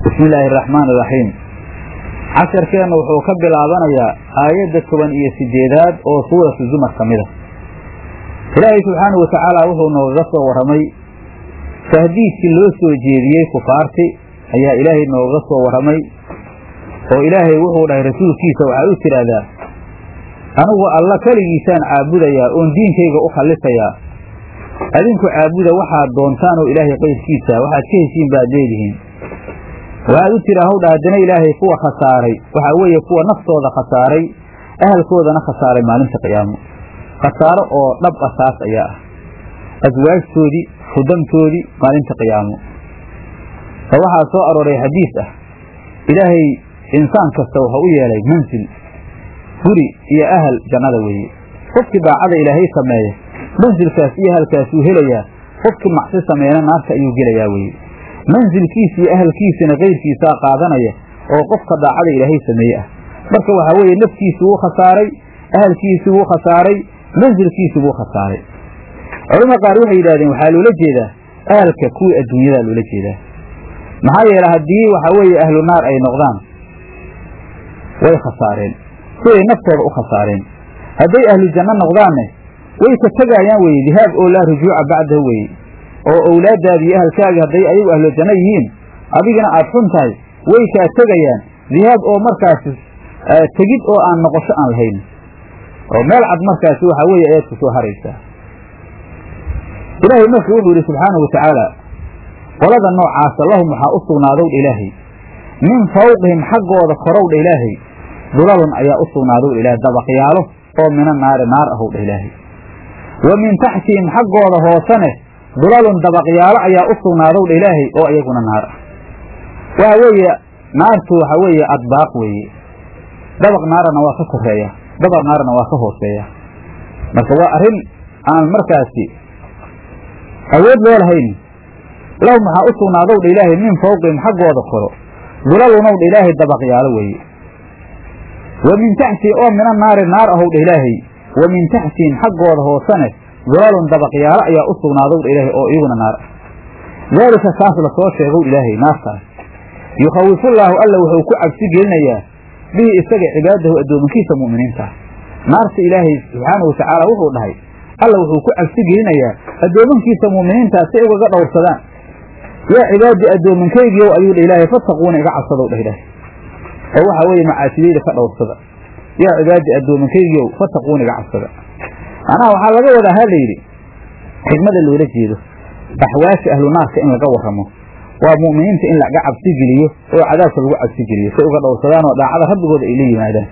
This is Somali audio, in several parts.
bismi illaahi araxmaan iraxiim casharkeennu wuxuu ka bilaabanayaa aayadda toban iyo sideedaad oo suuratu zumar ka mid a ilaahay subxaanahu watacaala wuxuu noogaga soo warramay tahdiidkii loo soo jeediyey kufaarti ayaa ilaahay noogaga soo warramay oo ilaahay wuxuu dhahay rasuulkiisa waxaa u tidhaahdaa anigu alla keligiisaan caabudayaa oon diinkayga u khallisayaa adinku caabuda waxaad doontaan oo ilaahay qayrkiisa waxaad ka heshiin baad leedihiin waxaad u tira hawdha haddana ilaahay kuwa khasaaray waxaa weeye kuwa naftooda khasaaray ahalkoodana khasaaray maalinta qiyaamo khasaaro oo dhab ah taas ayaa ah aswaajtoodii hudamtoodii maalinta qiyaamo oo waxaa soo arooray xadiis ah ilaahay insaan kasta wuxuu u yeelay mansil guri iyo ahal jannada weeye qofkii daacada ilaahay sameeya mansilkaas iyo ahalkaasuu helayaa qofkii macsi sameeyana naarta ayuu gelayaa weye mansilkiisa iyo ahalkiisana kayrkiisaa qaadanaya oo qofka daacada ilaahay sameeye ah marka waxaa weeye naftiisi wuu khasaaray ahalkiisii wuu khasaaray mansilkiisii wuu khasaaray culamada qaar waxay yidhahdeen waxaa loola jeedaa ahalka kuwii adduunyadaa loola jeedaa maxaa yeele haddii waxaa weeye ahlu naar ay noqdaan way khasaareen siday naftooda u khasaareen hadday ahlu janno noqdaanne way ka tegaayaan weye dihaab oo laa rujuuca bacdahu weye oo owlaaddaadi iyo ahalkaagi hadday ayagu ahlu janno yihiin adigana aad xun tahay way kaa tegayaan dihaab oo markaasi tegid oo aan noqosho aan lahayn oo meel cad markaasi waxaa weeye ayaad ku soo haraysaa ilaahay marka wuxuu yidhi subxaanahu watacaala qolada noocaasa lahum waxaa u sugnaadowdha ilaahay min fawqihim xaggooda korowdha ilaahay dulalun ayaa u sugnaadowdha ilaahay dabaqyaalo oo mina naari naar ahowdha ilaahay wa min taxtihim xaggooda hoosane dulalun dabaqyaalo ayaa u sugnaadowdha ilaahay oo iyaguna naar ah waxa weeye naartu waxa weeye adbaaq weeye dabaq naarana waa ka koreeya dabaq naarna waa ka hooseeya marka waa arrin aan markaasi awood loo lahayn lahum waxaa u sugnaadowdha ilaahay min fawqihim xaggooda koro dulalunowdha ilaahay dabaqyaalo weeye wa min taxtihi oo mina naari naar ahowdha ilaahay wa min taxtihim xaggooda hoosane dulalun dabaqyaalo ayaa u sugnaadowdha ilaahay oo iyaguna naar ah daalika kaas lasoo sheegow ilaahay naartaas yukhawifullaahu alla wuxuu ku cabsi gelinayaa bihi isaga cibaadahu addoomankiisa mu'miniinta naarta ilaahay subxaanahu watacaala wuxuu dhahay alla wuxuu ku cabsi gelinayaa addoomankiisa mu'miniintaa si ay ugaga dhowrsadaan yaa cibaadii addoomankaygiiow ayuu dha ilaahay fattaquuna iga cabsadow dhah ilaahay oo waxaa weeye macaasidayda ka dhowrsada yaa cibaadii addoomankaygiiow fattaquuna iga cabsada macnaha waxaa laga wadaa ha layidhi xigmada loola jeedo axwaasha ahlu naarka in laga warramo waa mu'miniinta in laga cabsi geliyo oo cadaabka lagu cabsi geliyo say uga dhowrsadaan oo daacada rabbigooda ay la yimaadaan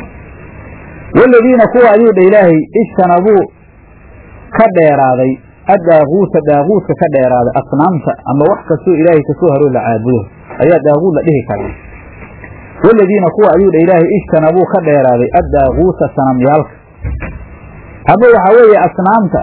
waladiina kuwa ayuu dha ilaahay ijtanabuu ka dheeraaday addaaguuta daaguudka ka dheeraaday asnaamta ama wax kastoo ilaahay kasoo haroo la caabudo ayaa daaguud la dhihi karaa waladiina kuwa ayuu dha ilaahay ijtanabuu ka dheeraaday addaaguuta sanamyaalka ama waxaa weeye asnaamta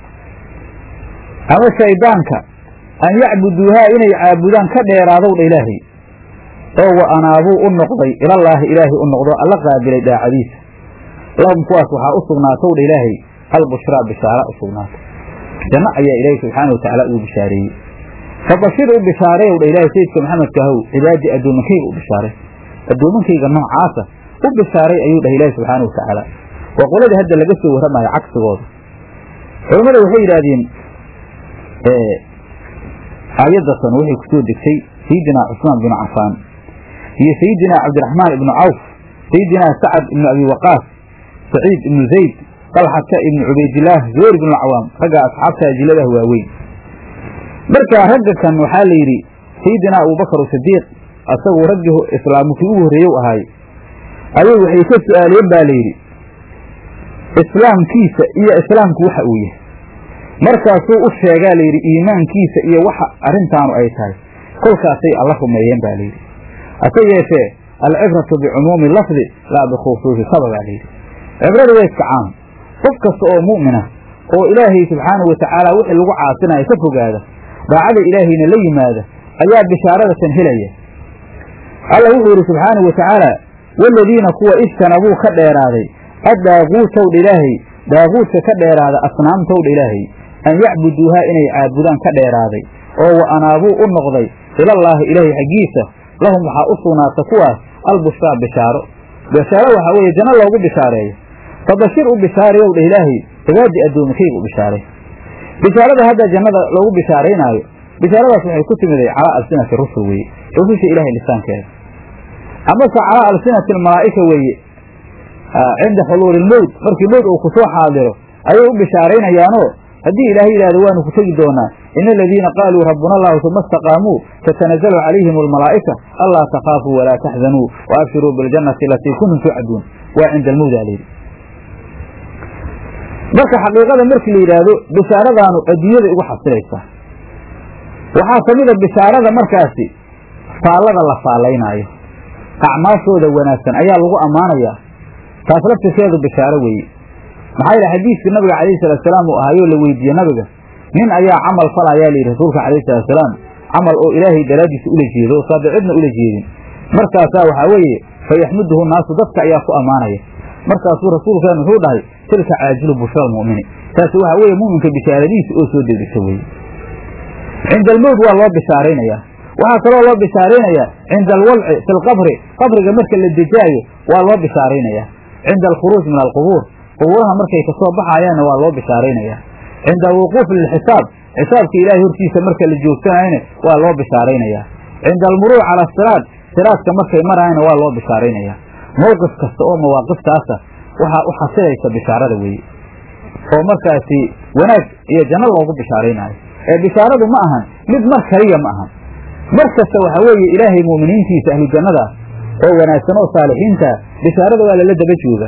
ama shaydaanka an yacbuduuhaa inay caabudaan ka dheeraadow dha ilaahay oo wa anaabuu u noqday ilallaahi ilaahay u noqdo alla qaabilay daacadiisa lahum kuwaas waxaa u sugnaatow dha ilaahay albushraa bishaara u sugnaatay janno ayaa ilaahay subxaana wa tacaala uu bishaareeyey fabashir u bishaareeyow dha ilaahay sayidka maxamedka ahow cibaadii addoomankayga u bishaaray addoomankayga noocaasa u bishaaray ayuu dhahay ilaahay subxaana wa tacaala waa qoladii hadda laga soo warramayo cagsigooda culammada waxay yidhaahdeen aayadatan waxay ku soo degtay sayidinaa cusmaan binu cafaan iyo sayidinaa cabdiraxmaan ibnu cawf sayidinaa sacad ibnu abi waqaas saciid ibnu zayd dalxata ibnu cubaydillaah zubayr ibnu cawaam ragga asxaabta ajiladah waaweyn marka ragga kan waxaa la yidhi sayidinaa abubakar sidiiq asagu raggii islaamkii ugu horreeyow ahaay ayay waxay ka su-aaleen baa layidhi islaamkiisa iyo islaamku waxa uu yahay markaasuu u sheegaa layidhi iimaankiisa iyo waxa arrintaanu ay tahay kolkaasay alla rumeeyeen baa layidhi hase yeeshee alcibratu bicumuumi lafdi laa bikhusuusi sababaa layidhi cibrada waa iska caam qof kasta oo mu'mina oo ilaahay subxaanahu watacaala wixii lagu caasinayo ka fogaada daacada ilaahayna la yimaada ayaa bishaaradatan helaya alla wuxuu yidhi subxaanahu watacaala waladiina kuwa ijtanabuu ka dheeraaday addaaguutowdha ilaahay daaguudka ka dheeraada asnaamtowdha ilaahay an yacbuduuhaa inay caabudaan ka dheeraaday oo wa anaabuu u noqday ilallaahi ilaahay xaggiisa lahum waxaa u sugnaata kuwaas albushraa bishaaro bishaaro waxaa weeye janno loogu bishaareeyo fabashir u bishaarayow dheh ilaahay cibaadii addoomakayga u bishaaray bishaarada hadda jannada loogu bishaaraynaayo bishaaradaas waxay ku timiday calaa alsinati rusul weeye rususha ilaahay lisaankeeda amase calaa alsinati almalaa'ika weeye cinda xuluuli ilmowt markii mowt uu kusoo xaadiro ayay u bishaaraynayaanoo haddii ilaahay yidhahdo waanu ku tegi doonaa ina aladiina qaaluu rabbuna allahu uma istaqaamuu tatanazalu calayhim almalaa'ika anlaa takhaafuu walaa taxzanuu wa abshiruu biljannati alatii kuntum tuucaduun waa cinda almowt alayhi marka xaqiiqada markii la yidhaahdo bishaaradaanu adduunyada igu xasilaysaa waxaa ka mid a bishaarada markaasi faallada la faallaynaayo acmaashooda wanaagsan ayaa lagu ammaanayaa taas laftirkeedu bishaaro weeye maxaa yidhi xadiiskii nabiga calayhi salaatusalaam uu ahaayoo la weydiiye nabiga nin ayaa camal fala ayaa layidhi rasuulka calayhi salaatusalaam camal oo ilaahay daraaddiisa ula jeedo oo saade cidna ula jeedin markaasaa waxaa weeye fa yaxmuduhu naasu dadka ayaa ku ammaanaya markaasuu rasuulkeen wuxuu dhahay tilka caajilu bushra almu'mini taasi waxaa weeye mu'minka bishaaradiisa oo soo degdegsa weeye cinda almowt waa loo bishaaraynayaa waxaa kaloo loo bishaaraynayaa cinda alwadci fi lqabri qabriga marka la dejaayo waa loo bishaaraynayaa cinda alkhuruuj min alqubuur qubuuraha markay kasoo baxayaanna waa loo bishaaraynayaa cinda alwuquufi lilxisaab xisaabka ilaahay hortiisa marka la joogsanayna waa loo bishaaraynayaa cinda almuruuc cala asiraad siraadka markay maraayana waa loo bishaaraynayaa mowqif kasta oo mawaaqiftaasa waxaa u xasilaysa bishaarada weeye oo markaasi wanaag iyo janno loogu bishaaraynaayo ee bishaaradu ma ahan mid mar kaliya ma ahan mar kasta waxaa weeye ilaahay mu'miniintiisa ahlu jannada oo wanaagsan oo saalixiinta bishaarada waa lala daba joogaa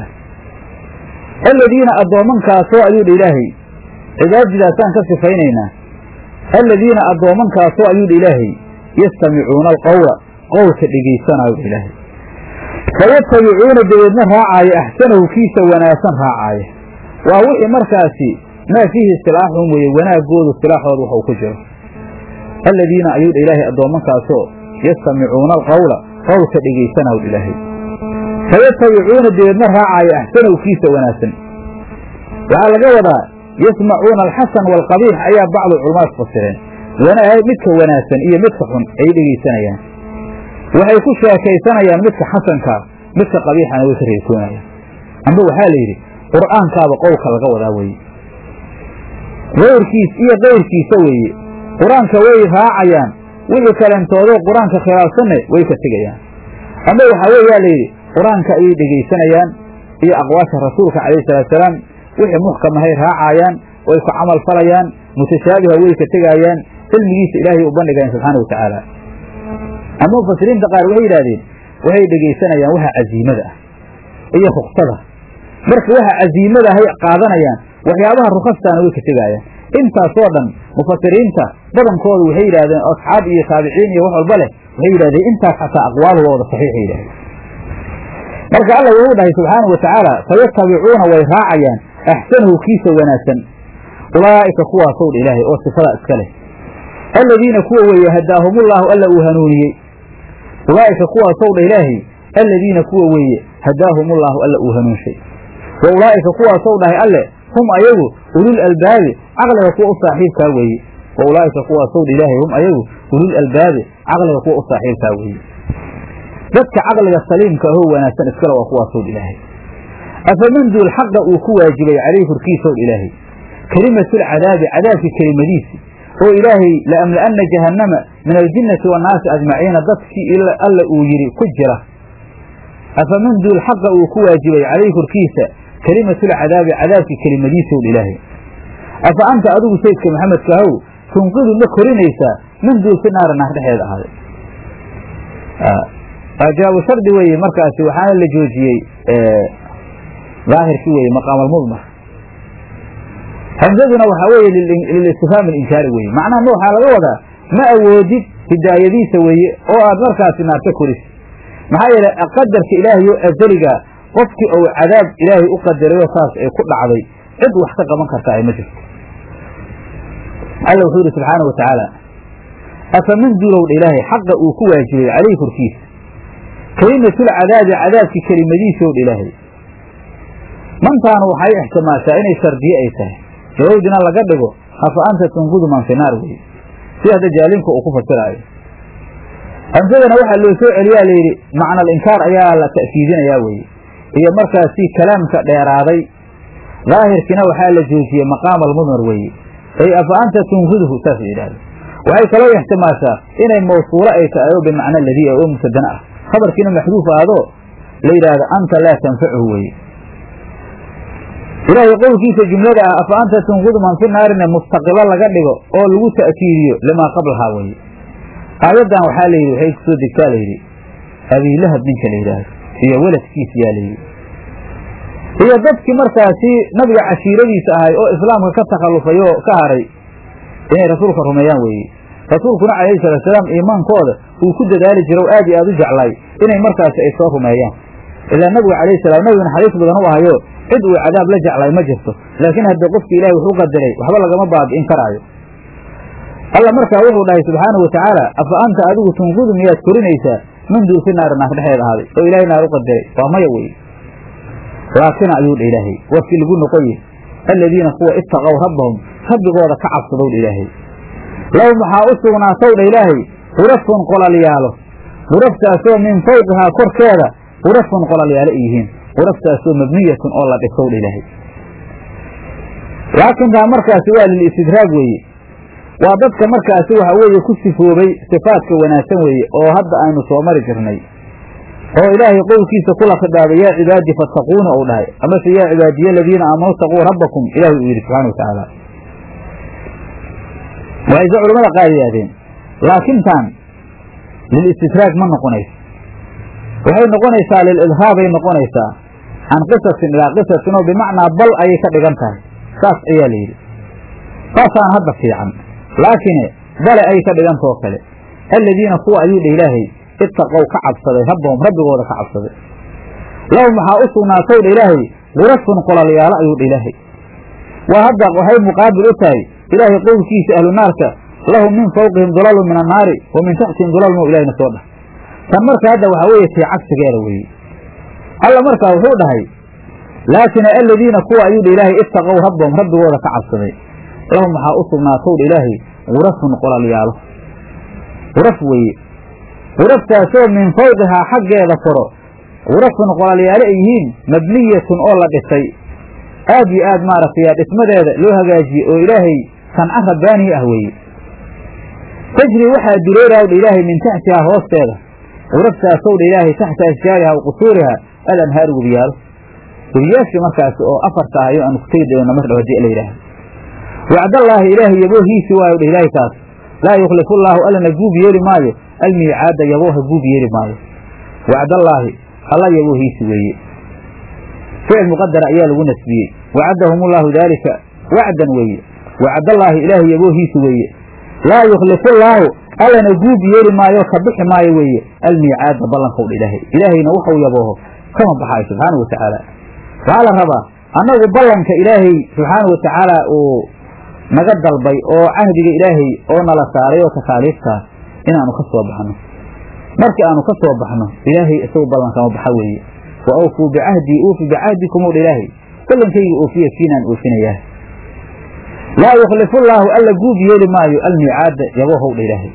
aladiina addoomankaasoo ayuu dha ilaahay cibaadidaasaan ka sifaynaynaa aladiina addoomankaasoo ayuu dha ilaahay yastamicuuna alqowla qowlka dhegaysanaayo dha ilaahay fayatabicuuna dabeedna raacaaya axsanahu kiisa wanaagsan raacaaya waa wixii markaasi maa fiihi istilaaxun weeye wanaagoodu istilaaxooda waxuu ku jiro aladiina ayuu dha ilaahay addoomankaasoo yastamicuuna alqowla qowlka dhegaysanaayo dha ilaahay fayatabicuuna dabeedna raacaaya axsanahu kiisa wanaagsan waxaa laga wadaa yasmacuuna alxasan waalqabiix ayaa bacdu culamaad fasireen midka wanaagsan iyo midka xun ay dhegaysanayaan waxay ku sheekaysanayaan midka xasankaa midka qabiixana way ka reekoonayaan amba waxaa la yidhi qur'aankaaba qowlka laga wadaa weeye kayrkiis iyo kayrkiisa weeye qur-aanka way raacayaan wixii kalentoodoo qur-aanka khilaafsanne way ka tegayaan amba waxaa weeyaa la yidhi qur-aanka ayay dhegaysanayaan iyo aqwaasha rasuulka calayhi salaatusalaam wixii muxkamahay raacayaan way ku camal falayaan mutashaabiha way ka tegaayaan cilmigiisa ilaahay u bandhigayaan subxaana wa tacaala ama mufasiriinta qaar waxay yidhahdeen waxay dhegaysanayaan waxa casiimada ah iyo ruksada marka waxa casiimada ahay qaadanayaan waxyaabaha rukastaana way ka tegaayaan intaasoo dhan mufasiriinta badankooda waxay yidhahdeen asxaab iyo taabiciin iyo wax walba leh waxay yidhahdeen intaas xataa aqwaaluhu wada saxiixay yidhahdeen marka alla wuxuu dhahay subxaanau wa tacaala fayatabicuuna way raacayaan axsanahu kiisa wanaagsan ulaa'ika kuwaasow dha ilaahay oo sifada iska leh aladiina kuwa weeye hadaahumullaahu alla uu hanuuniyey ulaa'ika kuwaasow dha ilaahay aladiina kuwa weeye hadaahumullaahu alla uu hanuunshay wa ulaa'ika kuwaasow dhahay alle hum ayagu ulul albaabi caqliga kuwa u saaxiibkaa weeye wa ulaa'ika kuwaasow dha ilaahay hum ayagu ulul albaabi caqliga kuwa u saaxiibkaa weeye dadka caqliga saliimka ahoo wanaagsan iskale waa kuwaasow dha ilaahay afaman duul xaqa uu ku waajibay calayhi korkiisow dha ilaahay kelimatulcadaabi cadaabki kelimadiisi oo ilaahay laamla'anna jahannama min aljinnati wannaasi ajmaciina dadkii alla uu yidhi ku jira afaman duul xaqa uu ku waajibay calayhi korkiisa kelimatulcadaabi cadaabkii kelimadiisow dha ilaahay afa anta adigu sayidka maxamedka ahow tunqidu ma korinaysaa min duul fi naara naar dhexeeda ahaaday jawaabu shardi weeye markaasi waxaana la joojiyey daahirkii weeye maqaam almudmar hamzaduna waxaa weeye lilistifhaam alinkaari weeye macnaha ma waxaa laga wadaa ma awoodid hidaayadiisa weeye oo aad markaasi naarta koris maxaa yeele qadarka ilaahay oo azaliga qofkii ou cadaab ilaahay u qadarayoo saas ay ku dhacday cid wax ka qaban karta ay ma jirto alla wuxuu yidhi subxaana wa tacaala afaman duulowdha ilaahay xaqa uu ku waajibay calayhi korkiisa kelimatulcadaabi cadaabkii kelimadiisoodha ilaahay mantaanu waxay ixtimaashaa inay shardiye ay tahay jawawdina laga dhigo afa anta tunqudu man fi naar weye si hadda jaalimka uu ku fasiraayo hamsadana waxaa loo soo celiyaa layidhi macna alinkaar ayaa la ta'kiidinayaa weye iyo markaasi kalaamka dheeraaday daahirkiina waxaa la joojiyey maqaama almudmar weeye ay afa anta tunfidhu saas yidhahda waxay kaloo ixtimaashaa inay mawsuulo ay tahay oo bimacna ladii oo mubtadana ah khabarkiina maxduuf aadoo la yidhaahdo anta laa tanfachu weeye ilaahay qowlkiisa jumlada ah afa anta tunfidu man fi naarina mustaqilo laga dhigo oo lagu ta'kiidiyo limaa qablahaa weye aayaddan waxaa layidhi waxay kusoo degtaa layidhi abiilahab ninka la yidhaahdo iyo weladkiisa yaa layidhi iyo dadkii markaasi nabiga cashiiradiisa ahay oo islaamka ka takhallufay oo ka haray inay rasuulka rumeeyaan weeye rasuulkuna calayhi salaatusalaam iimaankooda uu ku dadaali jiro o aad iyo aad u jeclaay inay markaasi ay soo rumeeyaan ilaa nabigu calayhi salaam nabigu naxariis badan u ahayo cid uu cadaab la jeclay ma jirto laakiin haddii qofki ilahay wuxuu qadaray waxba lagama baabi'in karaayo alla markaa wuxuu dhahay subxaanahu watacaala afa anta adigu tunfudu miyaad korinaysaa min duufi naari naar dhexeed ahaaday oo ilaahay naar u qadaray waa maya weye laakina ayuu dha ilaahay warkii lagu noqoye aladiina kuwa ittaqow rabbahum rabbigooda ka cabsadow dha ilaahay lahum waxaa u sugnaatow dha ilaahay hurafun qolalyaalo huraftaasoo min fawqihaa korkeeda hurafun qolalyaalo ay yihiin huraftaasoo mabniyatun oo la dhisow dha ilaahay laakintaa markaasi waa lilistidraag weeye waa dadka markaasi waxa weeye ku sifoobay sifaadka wanaagsan weeye oo hadda aynu soo mari jirnay oo ilaahay qowlkiisa kula khidhaabay yaa cibaadi fattaquuna ou dhahay amase yaa cibaadiya aladiina aamanu taquu rabbakum ilahay uu yidhi subxana watacaala waxayse culamada qaar yidhahdeen laakintan lilistidraag ma noqonayso waxay noqonaysaa lilidhaabay noqonaysaa can qisasin ilaa qisasin oo bimacnaa bal ayay ka dhigan tahay saas ayaa la yidhi saasaan hadda fiican laakine bale ay ka dhigantao kale aladiina kuwa ayuu dha ilaahay ittaqow ka cabsaday rabbahum rabbigooda ka cabsaday lahum waxaa u sugnaatow dha ilaahay gurafun qolalyaalo ayuu dha ilaahay waa hadda waxay muqaabil u tahay ilaahay qowlkiisa ahlu naarka lahum min fawqihim dulalun min annaari wa min taxtihim dulalun o ilahina soo dhah tan marka hadda waxaa weeye tii cagsigeeda weeye alla markaa wuxuu dhahay laakina aladiina kuwa ayuu dha ilaahay ittaqow rabbahum rabbigooda ka cabsaday lahum waxaa u sugnaatow dha ilaahay gurafun qolalyaalo guraf weeye guraftaasoo min fawqihaa xaggeeda koro gurafun qolalyaalo ay yihiin mabniyatun oo la dhisay aad yo aad maaragtay dhismadeeda loo hagaajiyey oo ilaahay sanco rabbaanihi ah weeye tajri waxaa dureeraw dha ilaahay min taxtihaa hoosteeda guraftaasw dha ilaahay taxta ashjaariha wa qusuuriha alanhaaru webiyaalo webiyaashii markaasi oo afarta ahayo aanu ku tegi doono mar dhow hadii la yidhaahdo wacdallaahi ilaahay yaboohiisi waayo dha ilaahay taas laa yukhlifu llaahu allana guub yeeli maayo almiicaada yabooha guub yeeli maayo wacdallaahi alla yaboohiisi weeye ficil muqadara ayaa lagu nasbiyey wacadahum ullahu daalika wacdan weeye wacdallaahi ilaahay yaboohiisi weeye laa yukhlifu llaahu allana guub yeeli maayo ka bixi maayo weeye almiicaada ballankow dha ilaahay ilaahayna waxau yabooho kama baxaayo subxaana wa tacaala waxaa la rabaa annagu ballanka ilaahay subxaana wa tacaala uu naga dalbay oo cahdiga ilaahay oo nala saaray oo takaaliiftaas inaanu ka soo baxno markii aanu ka soo baxno ilaahay isagu ballankama baxa weeye wa awfuu bicahdii uufi bicahdikum u dha ilaahay ballankayga oofiya kiinaan oofinayaa laa yukhlifu llaahu alla guub yeeli maayo almiicaada yaboohow dha ilaahay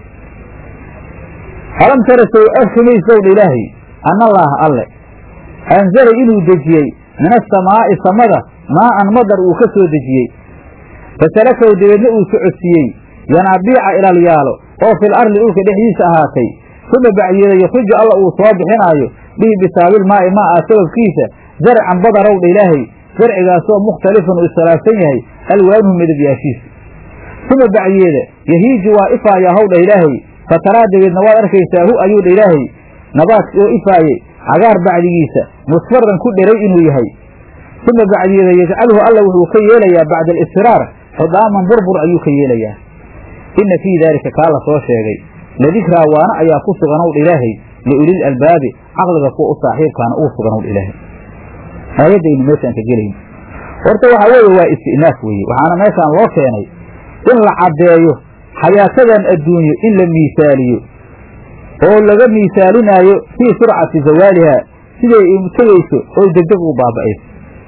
alam tara sow arkimaysow dha ilaahay annallaaha alle anzala inuu dejiyey min asamaa'i samada maa'an madar uu ka soo dejiyey fasalakaw dabeedna uu socodsiiyey yanaabiica ilalyaalo oo fil arli dhulka dhexdiisa ahaatay uma bacyeeda yukriju alla uu soo bixinaayo bihi bisaabilmaa'i maa'a sababkiisa zarcan badarow dha ilaahay zarcigaasoo mukhtalifun uu iskhilaafsan yahay alwaanuhu midabyaashiisa uma bacyeeda yahiiju waa ifaayaa how dha ilaahay fataraa dabeedna waad arkaysaa hu ayuu dha ilaahay nabaadki oo ifaayey cagaar bacdigiisa musfaran ku dheray inuu yahay uma bacdiyeeda yajcaluhu alla wuxuu ka yeelayaa bacda alisfiraar xudaaman burbur ayuu ka yeelayaa inna fii daalika kaa la soo sheegay ladikraa waana ayaa ku suganow dha ilaahay liulil albaabi caqliga kuwa u saaxiibkaana uu suganow dha ilaahay aayaddaynu meeshaan ka gelayn horta waxaa weeye waa isti'naaf weeye waxaana meeshaan loo keenay in la caddeeyo xayaatadan adduunyo in la miisaaliyo oo laga miisaalinaayo fii surcati zawaaliha siday tegayso oo degdeg u baaba'ayso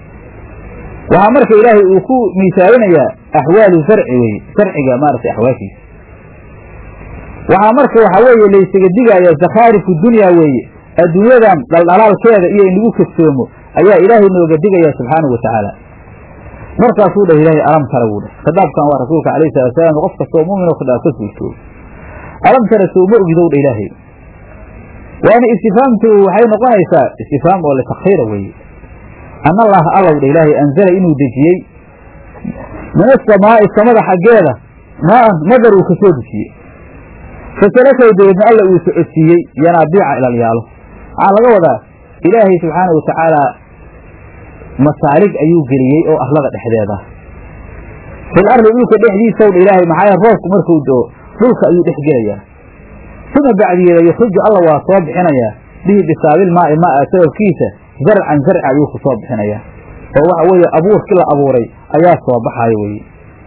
waxaa marka ilaahay uu ku miisaalinayaa axwaalu zarci weye zarciga maaragtay axwaashiisa waxaa marka waxaa weeye laysaga digaya zakhaarifu dunya weeye adduunyadan dhaldhalaalkeeda iyo in lagu kadsoomo ayaa ilaahay nooga digaya subxaanahu wa tacaala markaasuu dhah ilaahay alam tara wuu dhah khadaabkan waa rasuulka alayhi salatu salaam qof kastoo mu'min oo khadaab ka suurtoobo alam tara soo ma ogidow dha ilaahay waana istifaamtu waxay noqonaysaa istifaam oo litakhiira weeye an allaha allow dha ilaahay anzala inuu dejiyey min asamaa'i samada xaggeeda maaan madar uu ka soo dejiyey fasalakaw dabeedna alla uu socodsiiyey yanaabiica ilalyaalo waxaa laga wadaa ilaahay subxaanau watacaala masaalig ayuu geliyey oo arlada dhexdeeda fil ardi dhulka dhexdiisaw dha ilaahay maxaa roobku markuu do dhulka ayuu dhex gelayaa uma bacdiyeeda yukriju alla waa soo bixinayaa bihi bisaabil maa'i maa sababkiisa zarcan zarci ayuu ku soo bixinayaa oo waxa weeye abuurkii la abuuray ayaa soo baxayo weye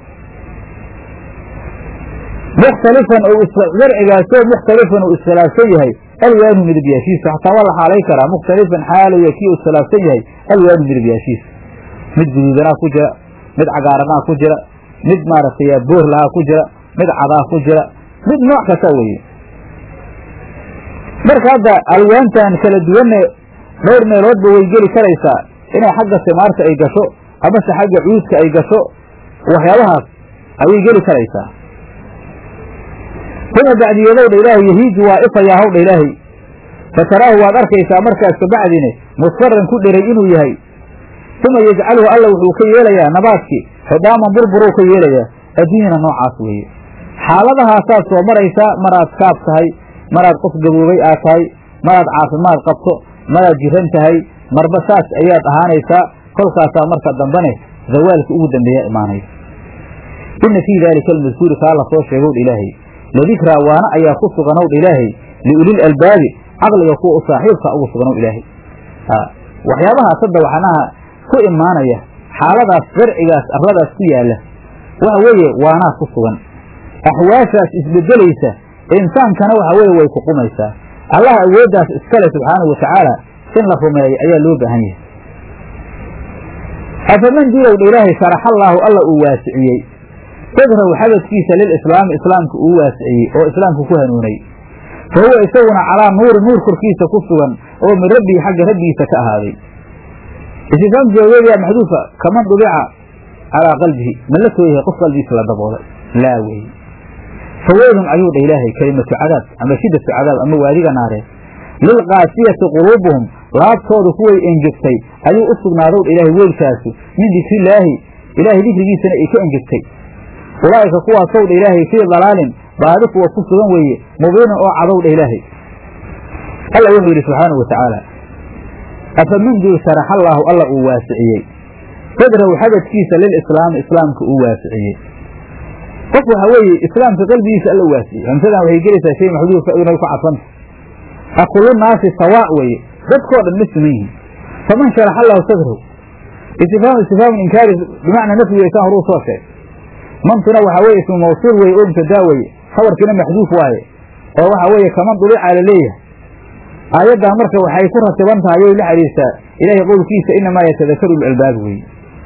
mukhtalifan ou zarcigaasoo mukhtalifan uu iskhilaafsan yahay alwaanu midabyaashiisa xataa waa la xaalay karaa mukhtalifan xaalaya kii uu iskhilaafsan yahay alwaanu midabyaashiisa mid guduudanaa ku jira mid cagaaranaa ku jira mid maaragtay boorlahaa ku jira mid cadaa ku jira mid nooc kasta weeye marka hadda alwaantan kala duwanne dhowr meeloodba way geli karaysaa inay xagga simaarta ay gasho amase xagga cuudka ay gasho waxyaabahaas ayay geli karaysaa uma bacdiyeedow dha ilaahay yahiiju waa ifayaa hawdha ilaahay fataraahu waad arkaysaa markaas kabacdine musfaran ku dheray inuu yahay uma yajcaluhu alla wuxuu ka yeelayaa nabaadkii xidhaaman burburuu ka yeelayaa adduunyana noocaas weeye xaaladahaasaad soo maraysaa maraad kaab tahay maraad qof gaboobay aad tahay maraad caafimaad qabto maraad jiran tahay marba saas ayaad ahaanaysaa kolkaasaa marka dambane zawaalka ugu dambeeya imaanaysa ina fii daalika almadkuuri kaa la soo sheegowdha ilaahay ladikraa waana ayaa ku suganowdha ilaahay liulil albaabi caqliga kuwa u saaxiibka ugu suganow ilaahay waxyaabahaas hadda waxnaha ku imaanaya xaaladaas sharcigaas arladaas ku yaalla waxa weeye waanaa ku sugan axwaashaas isbedelaysa insaankana waxa weeye way ku qumaysaa allaha awooddaas iskale subxaanahu watacaala in la rumeeyo ayaa loo baahan yahay afaman dilowdha ilaahay sharaxallaahu alla uu waasiciyey sadrahu xabadkiisa lilislaami islaamka uu waasiciyey oo islaamka ku hanuunay fa huwa isaguna calaa nuuri nuur korkiisa ku sugan oo min rabbihi xagga rabbigiisa ka ahaaday istifaam jawaabeediyaa maxduufa kaman dubica calaa qalbihi ma la tooyahay qof qalbigiisa la daboolay laa wey faweylun ayuu dha ilaahay kelimatu cadaab ama shiddatu cadaab ama waadiga naareed lilqaasiyati quluubuhum laabtooda kuway engegtay ayuu u sugnaadow dha ilaahay weylkaasu min dikrillaahi ilaahay dikrigiisana ay ka engegtay ulaa'ika kuwaasow dha ilaahay fii dalaalin baadi kuwa ku sugan weeye mubiinin oo cadow dha ilaahay alla wuxuu yidhi subxaanahu watacaala afaman duu sharaxallaahu alla uu waasiciyey sadrahu xabadkiisa lilislaami islaamka uu waasiciyey qof waxa weeye islaamka qalbigiisa alla waasiciyey hamsadan waxay gelaysaa shay maxduufka inay ku cadfanta akulu naasi sawaa weeye dadkoo dhan ma siman yihiin faman sharaxa allahu sadrahu istifhaam istifhaamu inkaari bimacnaa nafyi way saan horuu soo sheeg mantuna waxaa weye ismu mawsuul weye oo mubtadaa weye khabarkiina maxduuf waaye oo waxa weeye kaman dulica la leeyahay aayaddan marka waxay ku ratiban tahay oy la xidhiirtaa ilaahay qowlkiisa inamaa yatadakaru lalbaab weeye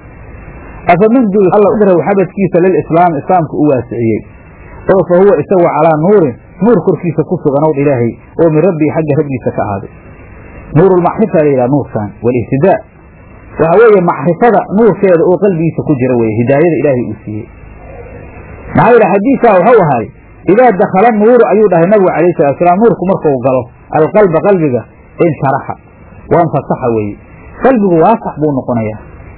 afaman duu alla xabadkiisa lilislaam islaamka u waasiciyey oo fa huwa isagu calaa nuurin nuur korkiisa ku suganow ilaahay oo min rabbii xagga rabbiisa ka ahaaday nuurulmacrifa la yidhaha nuurkan walihtidaa waxa weeye macrifada nuurkeeda oo qalbigiisa ku jira weye hidaayada ilaahay uu siiyey maxaa yidhi xadiidkaa waxau ahay idaa dakhala nuuru ayuu dhahay nabigu calayhi salatu salaam nuurku markuu galo alqalba qalbiga insharaxa waanfasaxa weeye qalbigu waasax buu noqonayaa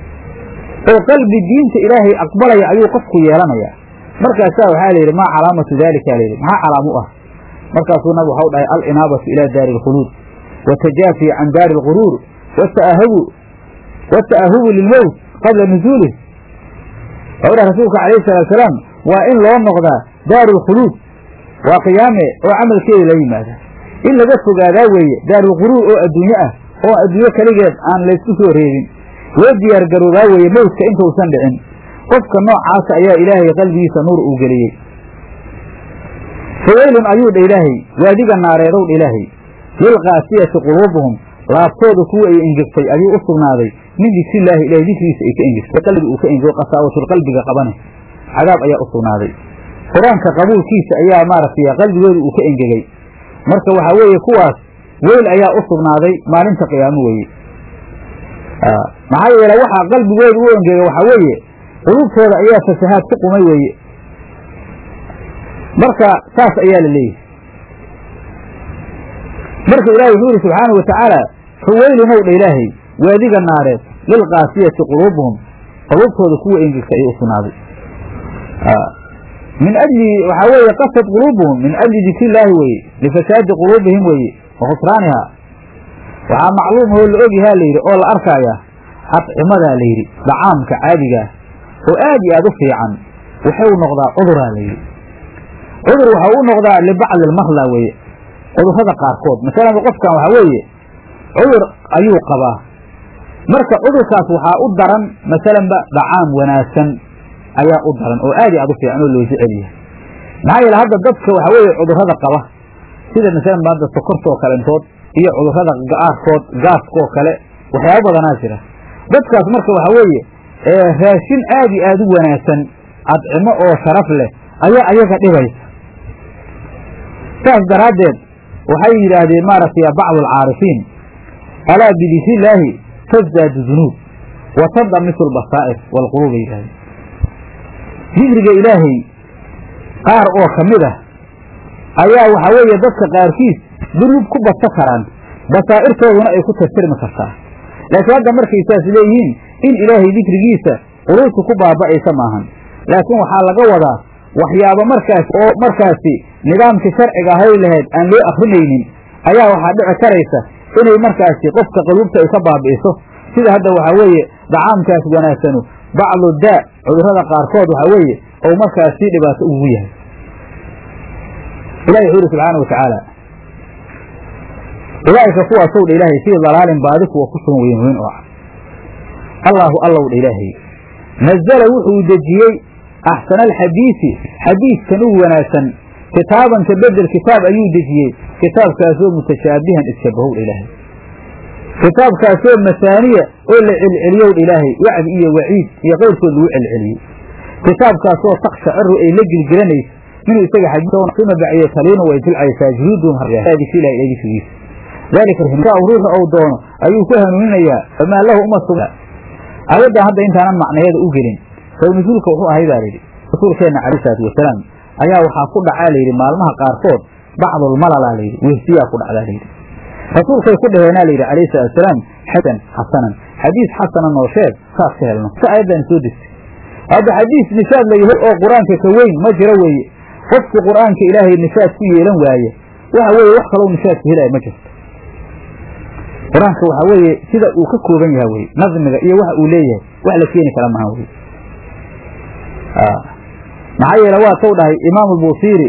oo qalbi diinta ilaahay aqbalaya ayuu qofku yeelanayaa markaasaa waxaa la yidhi maa calaamatu daalika layidhi maxaa calaam u ah markaasuu nabig waxau dhahay alinaabatu ilaa daari alkhuluud watajaafi can daari alquruur wataahabu wata'ahubu lilmowt qabla nuzuulih waxau dhahay rasuulka calayhi salatu salaam waa in loo noqdaa daaru alkhuluud waa qiyaame oo camalkeeda la yimaada in laga fogaadaa weeye daarulquruur oo adduunye ah oo adduunyo keligeed aan laysku soo reebin loo diyaar garoobaa weeye mowdka intuusan dhicin qofka noocaasa ayaa ilaahay qalbigiisa nuur uu geliyey faweylun ayuu dha ilaahay waadiga naareedow dha ilaahay lilqaasiyati quluubuhum laabtooda kuwa ay engegtay ayuu u sugnaaday min dikrillaahi ilahay dikrigiisa ay ka engegtay qalbi uu ka engego qasaawatul qalbiga qabane cadaab ayaa u sugnaaday qur-aanka qabuulkiisa ayaa maaragtay qalbigooda uu ka engegay marka waxaa weeye kuwaas weyl ayaa u sugnaaday maalinta qiyaamo weeye maxaa yeele waxaa qalbigooda u engegay waxaa weeye qulubtooda ayaa fasahaad ku qumay weeye marka saas ayaa la leeyahay marka ilaahay wuxuu yidhi subxaana wa tacaala faweylinow dha ilaahay waadiga naareed lilqaasiyati quluubuhum qulubtooda kuwa engegta ayay u sugnaaday min ajli waxaa weeye qasad quluubuhum min ajli dikrillaahi weeye lifasaadi quluubihim weeye wa khusraaniha waxaa macluum oo la ogyahaa layidhi oo la arkaaya adcimadaa layidhi dacaamka caadigaah oo aad iyo aad u fiican wuxuu noqdaa cuduraa layidhi cudur waxa u noqdaa libacdi almarla weeye cudurrada qaarkood masalan qofkan waxaa weeye cudur ayuu qabaa marka cudurkaas waxaa u daran masalanba dacaam wanaagsan ayaa u daran oo aad iyo aad u fiican oo loo jecel yahay maxaa yeele hadda dadka waxaa weeye cudurrada qaba sida masalan hadda sokortoo kalentood iyo cudurrada gaarkood gaaskoo kale waxyaaba badanaa jira dadkaas marka waxaa weeye raashin aad iyo aad u wanaagsan adcimo oo sharaf leh ayaa ayaga dhibaysa saas daraaddeed waxay yidhaahdeen maaragtay bacdu alcaarifiin alaa bidikrilaahi tasdaadu dunuub wa tandamisu albasaa'ir waalquluub bay yidhahdeen dikriga ilaahay qaar oo ka mid ah ayaa waxaa weeye dadka qaarkiis dunuub ku badsa karaan basaa'irtooduna ay ku tirtirmi kartaa laakiin hadda markay saas leeyihiin in ilaahay dikrigiisa quluubta ku baaba'aysa maahan laakiin waxaa laga wadaa waxyaabo markaas oo markaasi nidaamkii sharciga ahay lahayd aan loo akrinaynin ayaa waxaa dhici karaysa inay markaasi qofka quluubta ay ka baabi'iso sida hadda waxaa weeye dacaamkaas wanaagsanu bacdu daa cudurrada qaarkood waxaa weeye ou markaas sii dhibaato ugu yahay ilahi wuxuu yidhi subxaana wa tacaala ulaa'ika kuwaasow dha ilaahay fii dalaalin baadi kuwa ku sugan weyn weyn oo cad allaahu allow dha ilaahay nazala wuxuu dejiyey axsana alxadiisi xadiiskan ugu wanaagsan kitaaban ka bedel kitaab ayuu dejiyey kitaabkaasoo mutashaabihan isshabahow dha ilaahay kitaabkaasoo masaaniya oo la celceliyow dha ilaahay wacdi iyo waciid iyo keyrkood lagu celceliyey kitaabkaasoo takshaciru ay la gilgilanayso minuu isaga xadiisuma baciye taliinu way jilcaysaa juhuuduhum dikrilahi ilay dikrigiisa dalika ruuxu ou doono ayuu ku hanuuninayaa famaa lahu uma sugna ayaddan hadda intaanan macnayada u gelin saw nusuulka wuxuu ahay baa layidhi rasuulkeenna calayh salaatu wasalaam ayaa waxaa ku dhacaa layidhi maalmaha qaarkood bacdulmalalaa layidhi wehsiyaa ku dhacdaa layidhi rasuulkay ku dhaheenaa layidhi calayhi salatu wasalaam xasan xasanan xadiis xasanan oo sheeg saas ka helno si ayaddan soo degtay hadda xadiis nishaad la yahay oo qur-aanka ka weyn ma jiro weeye qofkii qur-aanka ilaahay nishaad ku yeelan waaye waxa weeye wax kaloo nishaadka helaya ma jirto qur-aanka waxaa weeye sida uu ka kooban yaha weye nadmiga iyo waxa uu leeyahay wax la keeni kara maha weye maxaa yeele waa tou dhahay imaam albusiiri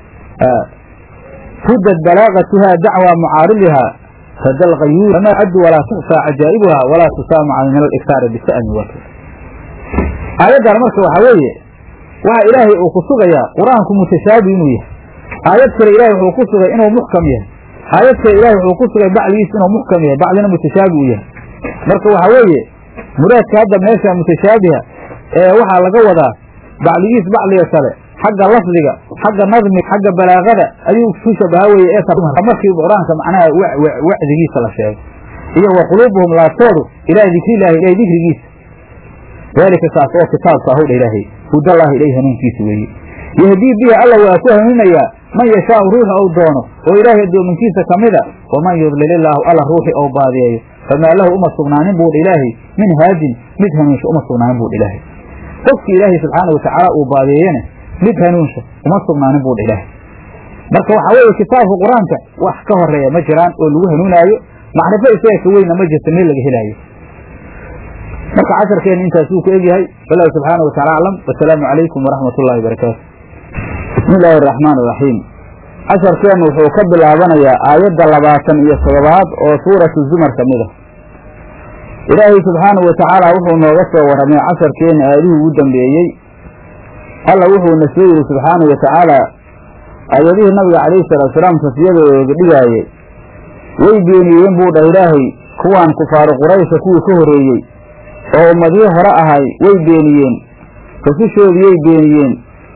rudad balaagatuha dacwa mucaaridiha rada alqayuur famaa caddu walaa tuxsaa cajaa'ibuha walaa tusaamaca min aliktaari bisa'mi waka aayaddan marka waxaa weeye waxa ilaahay uu ku sugayaa qur-aanku mutashaabi inuu yahay aayad kale ilahay wuxuu ku sugay inuu muxkam yahay aayad kale ilahay wuxuu ku sugay bacdigiis inuu muxkam yahay bacdina mutashaabi uu yahay marka waxaa weeye muraadka hadda meesha mutashaabiha ee waxaa laga wadaa bacdigiis bacdiga kale xagga lafdiga xagga nadmi xagga balaagada ayuu ku shabaha weye ee markii qur-aanka macnaha wacdigiisa la sheego iyo wa quluubuhum laabtoodu ilaa dikrillahi ilahay dikrigiisa daalika kaas oo kitaabka ahu dha ilaahay hudallaahi ilay hanuunkiisa weeye yahdii bihi alla waa ku hanuunayaa man yashaau ruuxa ou doono oo ilaahay addoominkiisa ka mida waman yudlilillaahu alla ruuxi ou baadiyeeyo famaa lahu uma sugnaanin buu dha ilaahay min haadin mid hanuunsha uma sugnaanin buu dha ilaahay qofkii ilaahay subxaana watacaala uu baadiyeeyena mid hanuunsha uma sugnaanin buu dha ilaahay marka waxaa weeye kitaabka qur-aanka wax ka horeeya ma jiraan oo lagu hanuunaayo macrifo isaga ka weynna ma jirta meel laga helaayo marka casharkeena intaasuu ku egyahay wallahu subxaana watacala aclam wasalaamu calaykum waraxmat ullahi barakaatu bismi illaahi araxmaan iraxiim casharkeennu wuxuu ka bilaabanayaa aayadda labaatan iyo toddobaad oo suuratu zumar ka mid a ilaahay subxaanahu watacaala wuxuu nooga soo warramay casharkeenna aayadihii ugu dambeeyey alla wuxuuna soo yidhi subxaanahu watacaala aayadihii nabiga calayhi salaatusalaam tasiyadooga dhigaayey way beeniyeen buu dhah ilaahay kuwaan kufaaru quraysha kuwii ka horreeyey oo ummadihii hore ahay way beeniyeen rasushoodiyay beeniyeen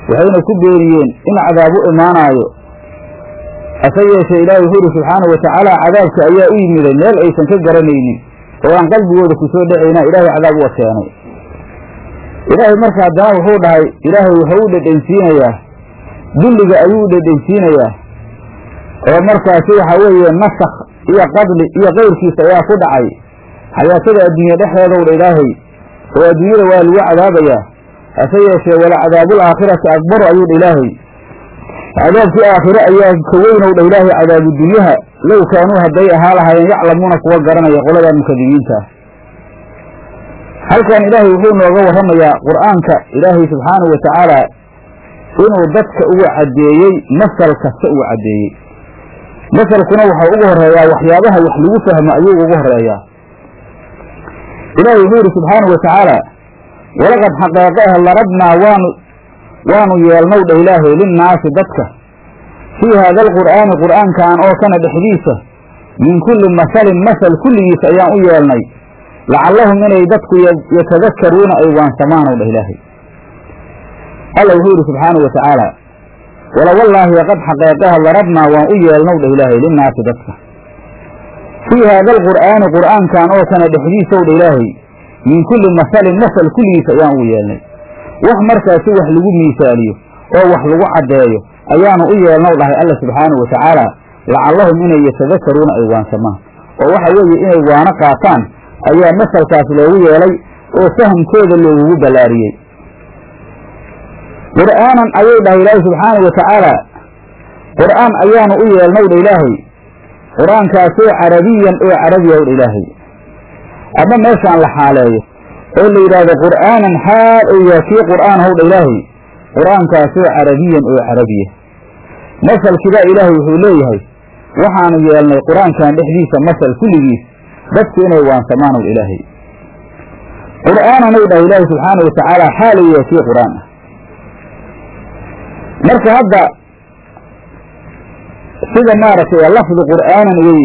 waxayna ku beeniyeen in cadaab u imaanaayo hase yeeshee ilaahay wuxuu yidhi subxaana wa tacaala cadaabka ayaa u yimiday meel aysan ka garanaynin oo aan qalbigooda ku soo dhacayna ilaahay cadaab uga keenay ilaahay marka haddana wuxuu dhahay ilaahay wuxuu u dhedhensiinayaa dulliga ayuu u dhedhensiinayaa oo markaasi waxa weeye nasakh iyo qadli iyo kayrkiisa ayaa ku dhacay xayaatada adduunya dhexdeedow dha ilaahay oo adduunyada waa lagu cadaabayaa hase yeeshee wala cadaabul aakhirati akbaru ayuu dha ilaahay cadaabkii aakhire ayaa ka weynow dha ilaahay cadaabu dunyaha low kaanuu hadday ahaa lahaayeen yaclamuuna kuwa garanaya qoladaa mukadibiinta ah halkan ilaahay wuxuu nooga warramayaa qur'aanka ilaahay subxaanahu wa tacaala inuu dadka ugu caddeeyey masal kasta ugu caddeeyey masalkuna waxau ugu horeeyaa waxyaabaha wax lagu fahmo ayuu ugu horeeyaa ilaahay wuxuu yidhi subxaanahu wa tacaala walaqad xaqeeqe ah larabnaa waanu waanu yeelnow dha ilaahay linnaasi dadka fii haada alqur'aani qur'aankan oo kana dhexdiisa min kulli masalin masal kulligiisa ayaan u yeelnay lacallahum inay dadku yatadakaruuna ay waansamaanow dhah ilaahay alla wuxuu yidhi subxaanahu wa tacaala wala wallaahi qad xaqeeqaha larabnaa waan u yeelnow dhah ilaahay linnaasi dadka fii haada alqur'aani qur'aankan oo kana dhexdiisow dha ilaahay min kulli masalin masal kulligiisa ayaan ugu yeelnay wax markaasi wax lagu miisaaliyo oo wax lagu caddeeyo ayaanu u yeelnow dhahay alla subxaanahu wa tacaala lacallahum inay yatadakaruuna ay waansamaan oo waxa weeye inay waano qaataan ayaa masalkaas loogu yeelay oo fahamkooda loogugu ballaariyey qur'aanan ayuu dhahay ilaahay subxaanahu wa tacaala qur'aan ayaanu u yeelnow dha ilaahay qur-aankaasoo carabiyan oo carabiya w dha ilaahay ama meeshaan la xaaleeyo oo la yidhaahdo qur'aanan xaal ou yaha kii qur'aan how dha ilaahay qur-aankaasoo carabiyan oo carabiya masalkiibaa ilaahay wuxuu leeyahay waxaanu yeelnay qur-aankan dhexdiisa masal kulligiis dadku inay waansamaan ow ilaahay qur'aanan ou dhahay ilaahay subxaanahu wa tacaala xaal ou yahay kii qur'aan ah marka hadda sida maaragtay lafdi qur'aanan weye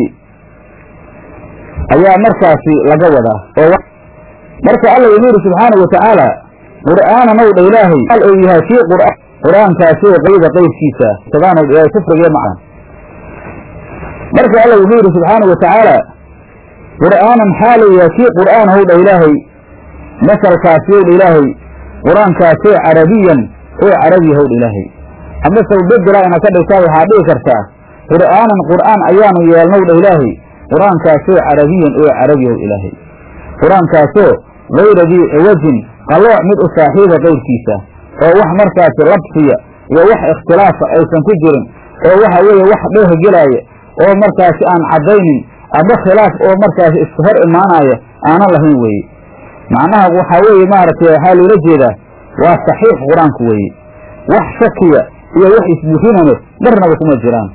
ayaa markaasi laga wadaa oo marka alla wuxuu yidhi subxaanahu wa tacaala qur'aanan ow dha ilaahay al ou yahay kii qur'aan qur-aankaasoo qayda qaybkiisa sadaan ow ilaahay kufriga macaan marka alla wuxuu yidhi subxaanahu wa tacaala qur'aanan xaalou yahay kii qur'aan how dha ilaahay masalkaasi ow dha ilaahay qur-aankaasoo carabiyan oo carabi how dha ilaahay ama sawbedela ina ka dhigtaa waxaa dhihi kartaa qur'aanan qur'aan ayaanu yeelnow dha ilaahay qur-aankaasoo carabiyan oo carabi ow ilaahay qur-aankaasoo gayra dii ciwajin qalooc mid u saaxiiba qayrkiisa oo wax markaasi labsiya iyo wax ikhtilaafa aysan ku jirin oo waxa weeye wax dheeh gelaaya oo markaasi aan caddaynin ama khilaaf oo markaasi iska hor imaanaya aanan lahayn weeye macnaha waxaa weeye maaragtay waxaa loola jeedaa waa saxiix qur-aanku weeye wax shakiya iyo wax isburinane marnaba kuma jiraan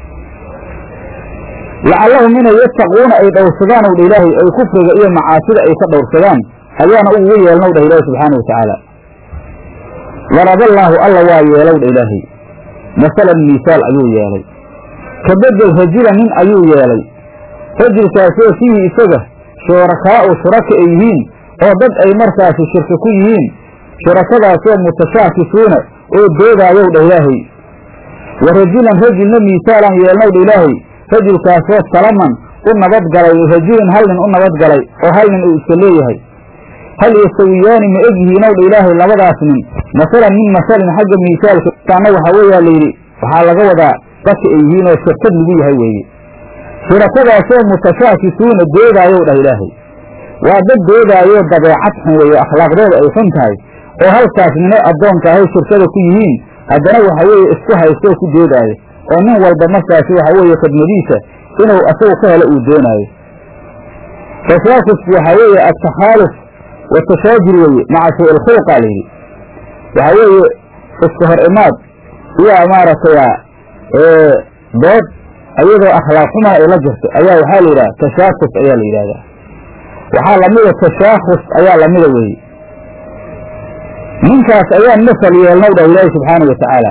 lacallahum inay yattaquuna ay dhowrsadaan ow dha ilaahay ay kufriga iyo macaasida ay ka dhowrsadaan ayaana uguga yeelnow dhah ilaahi subxaanau watacaala daraballaahu alla waa yeelow dha ilaahay masalan miisaal ayuu yeelay ka bedel rajula nin ayuu yeelay rajulkaasoo fiihi isaga shurakaa'u shuraka ay yihiin oo dad ay markaasi shirka ku yihiin shurakadaasoo mutashaakisuuna oo doodaayow dha ilaahay wa rajulan rajulna miisaalan yeelnow dha ilaahay rajulkaasoo salaman u nabadgalay rajulin hal nin u nabadgalay oo hal nin uu iska leeyahay hal yastawiyaani ma eg yihiinow dha ilaahay labadaas nin masalan min masalin xagga miisaalka taana waxaa weeyaa layidhi waxaa laga wadaa dadka ay yihiin oo shirkad lagu yahay weeye shurakadaasoo mutashaakisuuna doodaayow dhah ilaahay waa dad doodaayoo dabeecad xun weeye akhlaaqdooda ay xun tahay oo halkaas nino addoonka ahay shirkada ku yihiin haddana waxa weeye isku haystoo ku doodaayo oo nin walba markaasi waxa weeye khidmadiisa inuu asagu ka helo uu doonaayo tashaakisku waxaa weeye atakhaaluf watashaajir weeye maca suu ilkhulqa layidhi waxaa weeye iska hor imaad iyo maaragtay dood ayadoo akhlaaq xumana ay la jirto ayaa waxaa la yidhaha tashaakus ayaa la yidhahdaa waxaa lamida tashaakhus ayaa lamida weeye ninkaas ayaan masal yeelnow dhah ilaahi subxaanau watacaala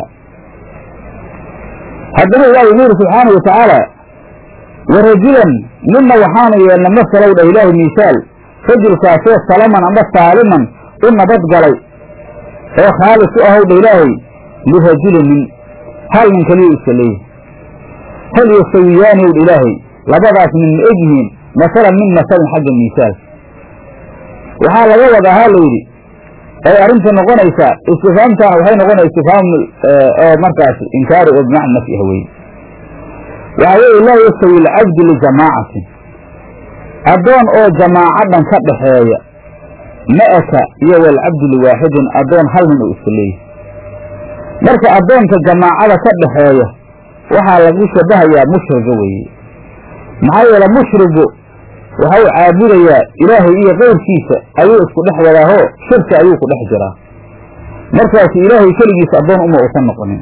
haddana ilaahi wuxuu yidhi subxaanau watacaala wa rajulan ninna waxaanu yeelna masalow dhah ilaahi miisaal rajulkaasoo salaman ama saaliman u nabadgalay oo khaalis u ahow dha ilaahay lirajulin nin hal nin kaliya iska leeyahay hal yastawiyaani ow ilaahay labadaas nin ma eg yihiin masalan min masalin xagga miisaalka waxaa laga wadaa ha la yidhi ay arrinta noqonaysaa istifaamtaana waxay noqonaya istifaam oo markaas inkaaru oo bimacna nafyi ah weye waxaa weeye laa yastawi alcabdu lijamaacatin addoon oo jamaaco dhan ka dhaxeeya ma'aka iyo walcabdu liwaaxidin addoon hal nin oo iska leeyahay marka addoonka jamaacada ka dhaxeeya waxaa lagu shabahayaa mushriga weeye maxaa yeele mushrigu waxa uu caabudayaa ilaahay iyo keyrkiisa ayuu isku dhex wadaahoo shirki ayuu ku dhex jiraa markaasu ilaahay keligiisa addoon uma uusan noqonin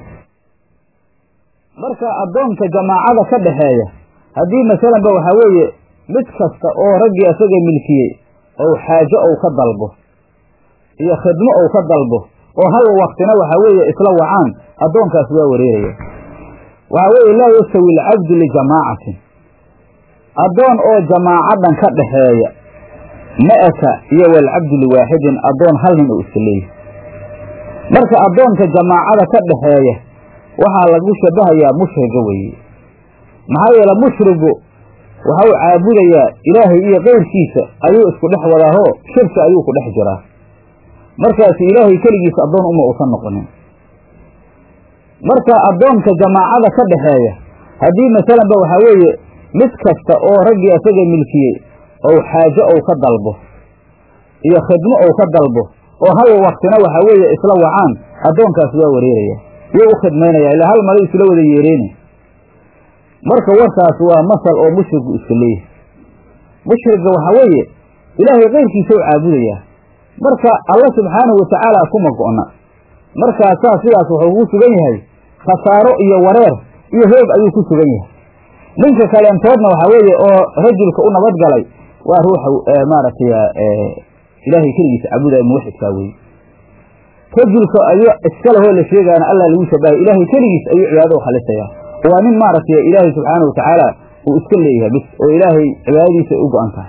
marka addoonka jamaacada ka dhaxeeya haddii masalanba waxaa weeye mid kasta oo raggii isaga milkiyey ou xaajo ou ka dalbo iyo khidmo ou ka dalbo oo hal waktina waxaa weeye isla wacaan addoonkaas waa wareeraya waxaa weeye laa yastawi alcabdu lijamaacatin addoon oo jamaaco dhan ka dhaxeeya ma'aka iyo walcabdu liwaaxidin addoon hal nin oo iska leeyahy marka addoonka jamaacada ka dhaxeeya waxaa lagu shabahayaa mushriga weeye maxaa yeele mushrigu waxa uu caabudayaa ilaahay iyo keyrkiisa ayuu isku dhex wadaahoo shirki ayuu ku dhex jiraa markaasu ilaahay keligiisa addoon uma uusan noqonin marka addoonka jamaacada ka dhaxeeya haddii masalanba waxaa weeye mid kasta oo raggii isaga milkiyey ou xaajo ou ka dalbo iyo khidmo ou ka dalbo oo hal waktina waxaa weeye isla wacaan addoonkaas waa wareeraya yuu u khidmaynaya ilaa hal mala isla wada yeereeni marka warkaas waa masal oo mushrigu iska leeyahay mushriga waxaa weeye ilaahay keyrkiisa u caabudayaa marka alla subxaanahu watacaala kuma go'na markaasaa sidaas wuxuu ku sugan yahay khasaaro iyo wareer iyo hoog ayuu ku sugan yahay ninka kaleentoodna waxaa weeye oo rajulka u nabad galay waa ruuxa maaragtay ilaahay keligiisa caabudaya muwaxidkaa weye rajulka ayu iska lahoo la sheegaana allah lagu shabahay ilaahay keligiis ayuu cibaadada u khalisayaa waa nin maaragtay ilaahay subxaanahu watacaala uu iska leeyahay bis oo ilaahay cibaadadiisa ay u go-an tahay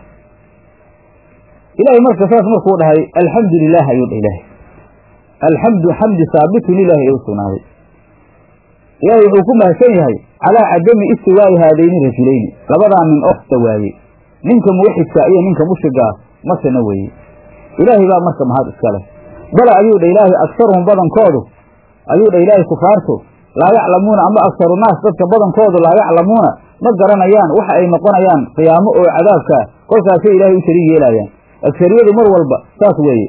ilahay marka saas markuu dhahay alxamdu lilah ayuu dhah ilaahay alxamdu xamdi saabitu lilahi ee u sugnaaday ilaahay wuxuu ku mahadsan yahay calaa cadami istiwaa'i haadayni rajulayni labadaa nin oo istawaayey ninka muwaxidka iyo ninka mushrigaa masana weeye ilaahay baa marka mahad iska leh bala ayuu dha ilaahay aksaruhum badankoodu ayuu dha ilaahay kufaartu laa yaclamuuna ama aksaru naas dadka badankoodu laa yaclamuuna ma garanayaan waxa ay noqonayaan qiyaamo oo cadaabkaa kolkaasay ilaahay u shariig yeelaayaan agsariyadu mar walba saas weeye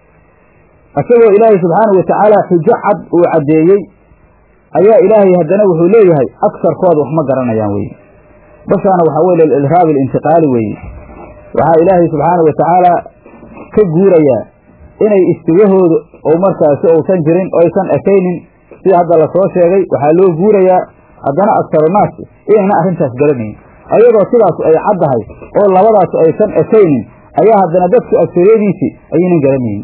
isagoo ilaahay subxaanahu watacaala xujo cad uu caddeeyey ayaa ilaahay haddana wuxuu leeyahay agsarkooda wax ma garanayaan weye bashaana waxaa weye lilirhaab alintiqaali weeye waxaa ilaahay subxaanahu watacaala ka guurayaa inay istiwahooda oo markaasi uusan jirin oo aysan ekaynin sida hadda lasoo sheegay waxaa loo guurayaa haddana aksarunaas inayna arrintaas garanayn ayadoo sidaasu ay caddahay oo labadaasu aysan ekaynin ayaa haddana dadku agsariyadiisii ayaynan garanaynin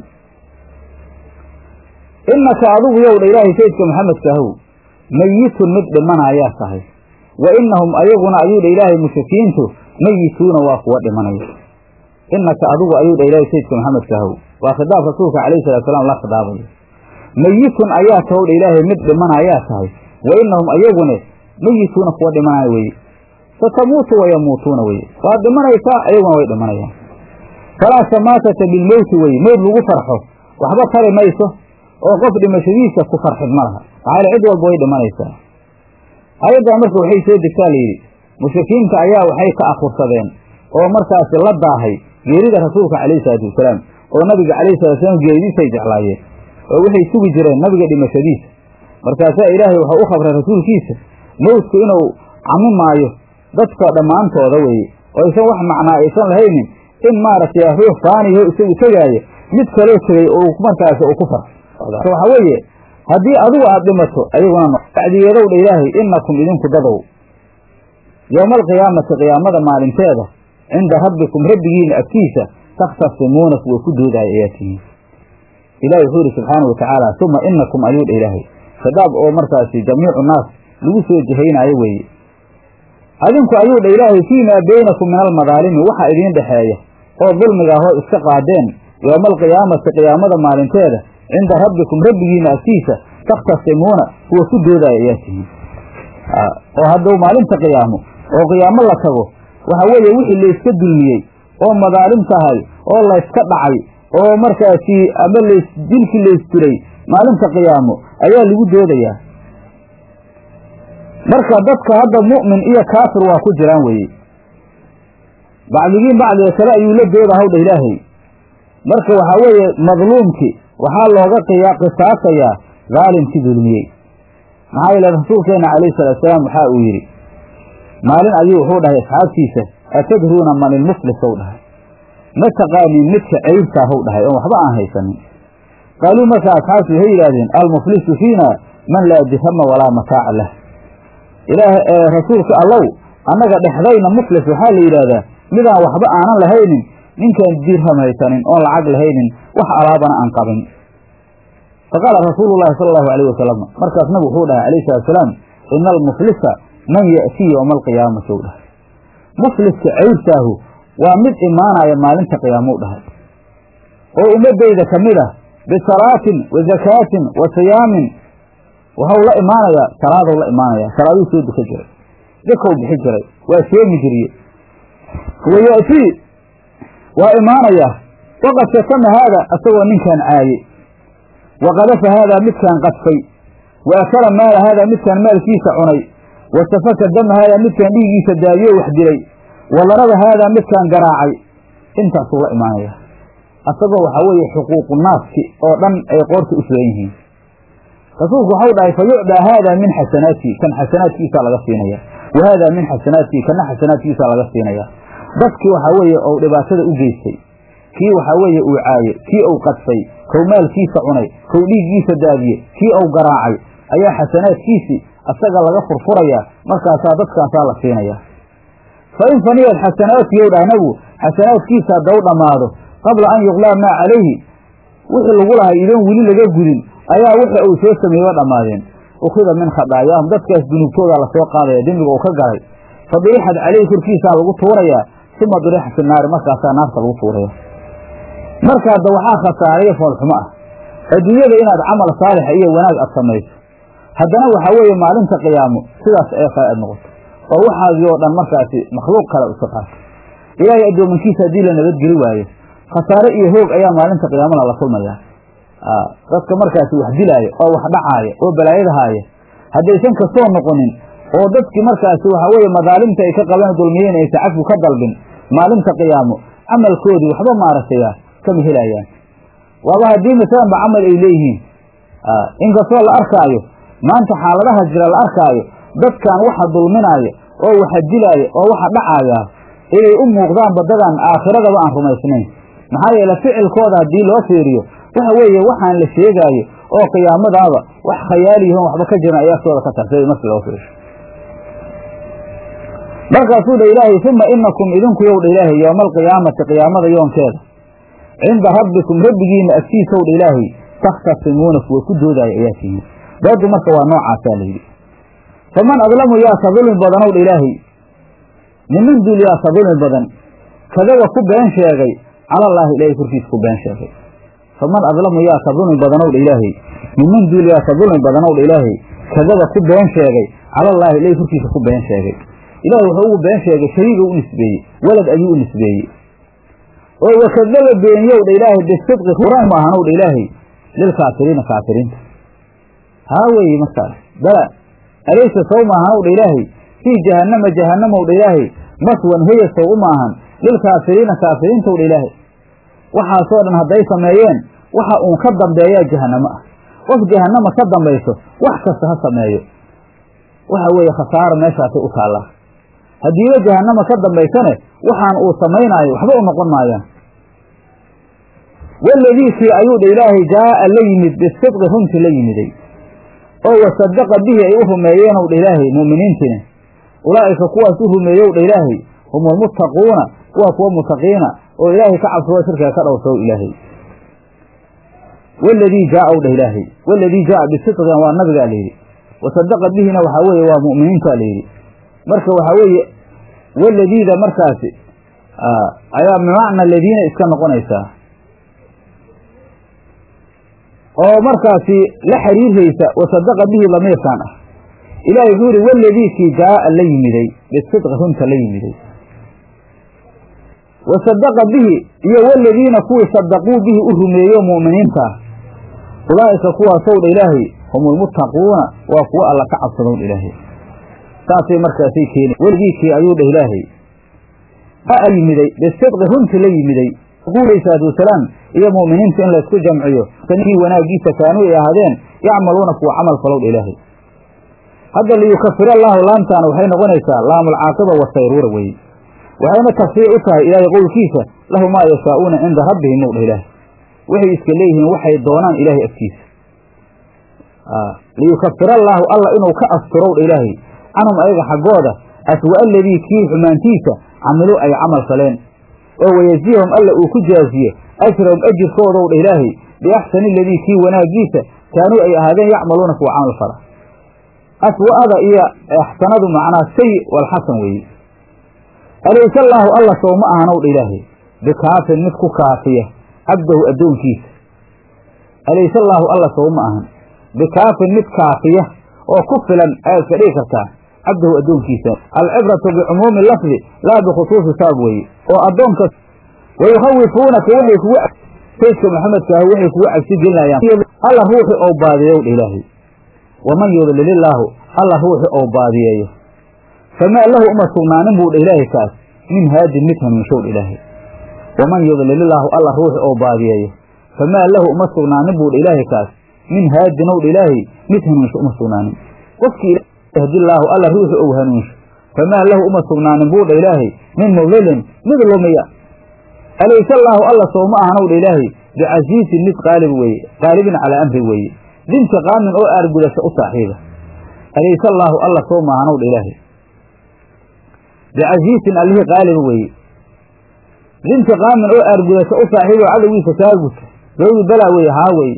innaka adigu yow dha ilaahay sayidka maxamedka ahow meyitun mid dhimanayaa tahay wa innahum ayaguna ayuu dha ilaahay mushrikiintu meyituuna waa kuwa dhimanaya innaka adigu ayuu dha ilaahay sayidka maxamedka ahow waa khidaab rasuulka calayhi salatu salaam la khidaabayo meyitun ayaa tahow dha ilaahay mid dhimanayaa tahay wa innahum ayaguna meyituuna kuwa dhimanaya weye satamuutu wayamuutuuna weye waad dhimanaysaa ayaguna way dhimanayaan falaa samaatata bilmowti weye mowd lagu farxo waxba tari mayso oo qof dhimashadiisa ku farxid ma laha maxaa cid walba way dhimanaysaa ayaddaa marka waxay soo degtaa layidhi mushrikiinta ayaa waxay ka akhursadeen oo markaasi la daahay geerida rasuulka calayhi salaatu wasalaam oo nabiga calayhi salatu wasalaam geeridiisay jeclaayeen oo waxay sugi jireen nabiga dhimashadiisa markaasaa ilaahay wuxuu u khabray rasuulkiisa mowdku inuu cami maayo dadka dhammaantooda weeye oo aysan wax macnaa aysan lahaynin in maaragtay ruux faaniho isagu tegaaya mid kaloo tegay oo markaasi uu ku farxo waxaa weeye haddii adigu aad dhimato ayaguna bacdigeedow dha ilaahay innakum idinku dadow yowma alqiyaamati qiyaamada maalinteeda cinda rabbikum rabbigiina agtiisa takhtasimuuna kuwa ku doodaya ayaa tihiin ilahi wuxuu yidhi subxaana watacaala uma inakum ayuu dha ilaahay khidaab oo markaasi jamiicu naas lagu soo jihaynaayo weeye adinku ayuu dha ilaahay fii maa beynakum min almadaalimi waxa idiin dhexeeya oo dulmigaahoo iska qaadeen yowma alqiyaamati qiyaamada maalinteeda cinda rabbikum rabbigiina agtiisa takhtasimuuna kuwa ku doodaya ayaa tihiin oo hadduu maalinta qiyaamo oo qiyaamo la tago waxa weeye wixii layska dulmiyey oo madaalim tahay oo layska dhacay oo markaasi ama lays dilkii laysdiray maalinta qiyaamo ayaa lagu doodayaa marka dadka hadda mu'min iyo kaafir waa ku jiraan weeye bacdigiin bacdiga kale ayuu la dooda hawdha ilaahay marka waxaa weeye madluumki waxaa looga qisaasayaa daalimkii dulmiyey maxaa yeele rasuulkeenna calayhi salaatusalaam waxaa uu yidhi maalin ayuu wuxuu dhahay asxaabtiisa atadruuna man ilmuflis ou dhahay ma taqaanin midka ceybtaahow dhahay oon waxba aan haysanin qaaluu markaa asxaabtu waxay yidhaahdeen almuflisu fiina man laa dirhama walaa mataaca lah ilaah rasuulka allow annaga dhexdayna muflis waxaa la yidhaahdaa midaan waxba aanan lahaynin ninkaan dirham haysanin oon lacag lahaynin wax alaabana aan qabin faqaala rasuulu llahi sala allahu alayh wasalam markaas nabigu wuxuu dhahay alayhi salatusalaam ina almuflisa man ya'tii yowma alqiyaamati u dhahay mufliska ceybtaahu waa mid imaanaya maalinta qiyaamou dhahay oo ummadayda ka mid ah bisalaatin wa zakaatin wa siyaamin waxau la imaanayaa salaadow la imaanaya salaaduu soo duka jiray dakow bixi jiray waa soomi jiriye wa ya'tii waa imaanaya waqad shatama haada asagoo ninkaan caaye wa qadafa haadaa midkaan qadfay wa akala maala haadaa midkaan maalkiisa cunay wa safaka dama haadaa midkaan dhiigiisa daadiyo wax dilay wa daraba haadaa midkaan garaacay intaasuu la imaanaya asagoo waxaa weeye xuquuqu naaski oo dhan ay qoorta u sugan yihiin rasuulku waxau dhahay fa yucdaa haadaa min xasanaatii kan xasanaadkiisaa laga siinaya wa haadaa min xasanaatii kana xasanaadkiisaa laga siinaya dadkii waxaa weeye ou dhibaatada u geystay kii waxaa weeye uu caaye kii ou qadfay kow maalkiisa cunay kow dhiiggiisa daadiye kii ou garaacay ayaa xasanaadkiisii asaga laga furfurayaa markaasaa dadkaasaa la siinayaa fa in faniyad xasanaatiyow dhah nabigu xasanaadkiisa haddaw dhammaado qabla an yuqlaa maa calayhi wixii lagu lahay idoon weli laga gudin ayaa wixii uu soo sameeyeba dhammaadeen ukhida min khadaayaahum dadkaas dunuubtoodaa lasoo qaadaya dembiga uu ka galay fa dirixad caleyhi korkiisaa lagu tuurayaa uma dirixa fi naari markaasaa naarta lagu tuuraya marka hadda waxaa khasaaraya foolxumo ah adduunyada inaad camal saalixa iyo wanaag aad samayso haddana waxaa weeye maalinta qiyaamo sidaas ee kale aad noqoto oo waxaagii oo dhan markaasi makhluuq kale iska qaato ilaahay addoomankiisa haddii la nabadgeli waayo khasaare iyo hoog ayaa maalinta qiyaamada la kulmayaa dadka markaasi wax dilaaya oo wax dhacaaya oo balaayada haaya haddaysan kasoo noqonin oo dadkii markaasi waxaa weeye madaalimta ay ka qaban dulmiyeen aysa cafku ka dalbin maalinta qiyaamo camalkoodii waxba maaragtaya kama helayaan waaba haddii masalanba camal ay leeyihiin inkastoo la arkaayo maanta xaaladaha jira la arkaayo dadkan waxa dulminaaya oo waxa dilaaya oo waxa dhacaaya inay u muuqdaan badadan aakhiradaba aan rumaysnayn maxaa yeele ficilkooda haddii loo fiiriyo waxa weeye waxaan la sheegaayo oo qiyaamadaaba wax khayaaliyahoon waxba ka jiran ayaa sooda ka tartay markii loo fiiriyo markaasuu dha ilaahay uma inakum idinku yow dha ilaahay yowma alqiyaamati qiyaamada yoonkeeda cinda rabbikum rabbigiina agtiisaw dha ilaahay takhtasimuuna kuwa ku doodaayo ayaa tihiin doodu marka waa noocaasaa layidhi faman adlamu yaasa dulmi badanow dha ilaahay niman dul yaasa dulmi badan kadaba ku been sheegay calallaahi ilaahay korkiisa ku been sheegay faman adlamu yaasa dulmi badanow dha ilaahay niman dul yaasa dulmi badanow dha ilaahay kadaba ku been sheegay calallaahi ilaahay korkiisa ku been sheegay ilaahay wuxuu ugu been sheegay shariiga u nisbeeyey walad ayuu u nisbeeyey oo wakadaba beeniyow dha ilaahay bisidqi quran ma ahanow dha ilaahay lilkaafiriina kaafiriinta haa weeye markaas bala alaysa sow maahanow dha ilaahay fii jahannama jahannamow dha ilaahay maswan heya sow u maahan lilkaafiriina kaafiriintow dha ilaahay waxaasoo dhan hadday sameeyeen waxa uun ka dambeeyaa jahannamo ah qof jahannama ka dambayso wax kasta ha sameeyo waxa weeye khasaaro meeshaasay u taallaa haddiiba jahannama ka dambaysane waxaan uu samaynaayo waxba u noqon maayaan waladiikii ayuu dha ilaahay jaa'a la yimid bisidqi runtii la yimiday oo wasadaqa bihi ay u rumeeyeenow dha ilaahay mu'miniintiina ulaa'ika kuwaas u rumeeyow dha ilaahay hum almuttaquuna kuwa kuwa mutaqiina oo ilaahay ka cabsado shirkiga ka dhowrsow ilaahay waladii jaa'a dhah ilaahay waladii jaa'a bisidqin waa nabigaa layidhi wasadaqa bihina waxaa weeye waa mu'miniintaa layidhi marka waxaa weeye waladiida markaasi ayaa bimacna ladiina iska noqonaysaa oo markaasi la xiriiraysa wasadaqa bihi lamiirkan ah ilahi wuxuu yihi waladii kii jaa'a la yimiday bisidqi runta la yimiday wasadaqa bihi iyo waladiina kuwii sadaquu bihi u rumeeyo mu'miniinta ah ulaa'ika kuwaasow dha ilaahay hum ulmuttaquuna waa kuwo alla ka cabsadown ilaahay saasay markaasay keeni weligiikii ayuu dheh ilaahay a yimiday bisidqi runti la yimiday alayhi salaatu wasalaam iyo mu'miniinta in laysku jamciyo kii wanaagiisa kaanuu ay ahaadeen yacmaluuna kuwa camal falow dha ilaahay hadda liyukafir allaahu laamtaana waxay noqonaysaa laamulcaaqiba wasayruura weye waxayna tafsiir u tahay ilaahay qowlkiisa lahu maa yashaa'uuna cinda rabbihim ow dha ilaahay waxay iska leeyihiin waxay doonaan ilaahay agtiisa liyukafir allaahu alla inuu ka asturow dha ilaahay canhum ayaga xaggooda aswa aladii kii xumaantiisa camiluu ay camal faleen oo wayajziyahum alla uu ku jaaziye ajrahum ajirkoodow dha ilaahay biaxsani aladii kii wanaagiisa kaanuu ay ahaadeen yacmaluuna kuwa camal fala aswa'ada iyo axsanadu macnaa sayi walxasan weeye alaysa allaahu alla sow ma ahanow dha ilaahay bikaafin mid ku kaafiya cabdahu addoonkiisa alaysa allaahu alla sow ma ahan bikaafin mid kaafiya oo ku filan ayaad iska dhigi kartaa cabdahu addoonkiisa alcibratu bicumuumi lafdi laa bikhusuusi sabab weeye oo addoonka wayukhawifuunaka waxay kugu saydka maxamedka ah waxay kugu cabsi gelinayaan alla ruuxi ou baadiyeyow dha ilaahay waman yudlilillaahu alla ruuxi ou baadiyeeyo famaa lahu uma sugnaanin buu dha ilaahay kaas min haadin mid hanuunshow dha ilaahay waman yudlilillaahu alla ruuxi ou baadiyeeyo famaa lahu uma sugnaanin buu dha ilaahay kaas min haadinow dha ilaahay mid hanuunsho uma sugnaanin qofkii yahdillaahu alla ruuxi ou hanuunsho famaa lahu uma sugnaanin buu dha ilaahay min mudilin mid lumiya alaysa allaahu alla sow ma ahanow dha ilaahay bicasiisin mid qaalib weeye qaalibin calaa amri weeye dintiqaamin oo aargudasho u saaxiiba alaysa allaahu alla sow ma ahanow dha ilaahay bicasiisin allihii qaaliba weeye dintiqaamin oo aargudasho u saaxiiba cadowgiisa kaarguta dawdi balaa weye haa weye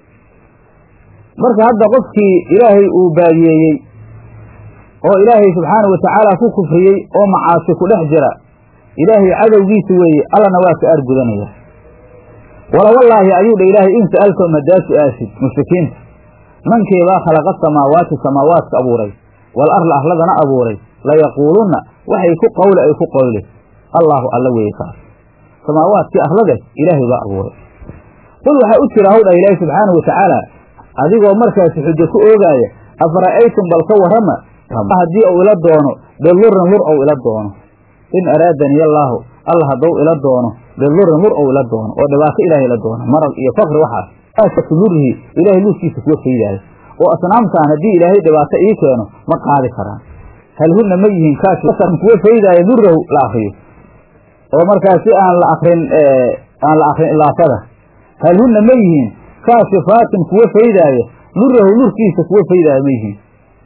marka hadda qofkii ilaahay uu baadiyeeyey oo ilaahay subxaanau watacaala ku kufriyey oo macaasi ku dhex jira ilaahay cadowgiisa weeye allana waa ka aargudanaya wala wallaahi ayuu dha ilaahay in sa'altahum haddaa su-aasid mushrikiinta mankeebaa khalaqa samaawaati samaawaadka abuuray wal arla arladana abuuray layaquulunna waxay ku qawle ay ku qawle allaahu alla weeye kaas samaawaadkii arlade ilaahay baa abuuray qul waxaa u jira hawdha ilaahay subxaanau watacaala adigoo markaasi xujo ku oogaaya afara'aytum bal ka warrama haddii uu ila doono bidurin lur ou ila doono in araadani allaahu alla haddou ila doono bidurin lur ou ila doono oo dhibaato ilaahay ila doono marad iyo fakri waxaas aasatu lurihi ilaahay lurkiisa kuwa faydaayo oo asnaamtaan haddii ilaahay dhibaato ii keeno ma qaadi karaan hal hunna ma yihiin kaasn kuwa faydaayo lurahu la akriyo oo markaasi aan la akrin aan la akrin ilaafada hal hunna ma yihiin kaasifaatin kuwa faydaayo lurahu lurkiisa kuwa faydaayo ma yihiin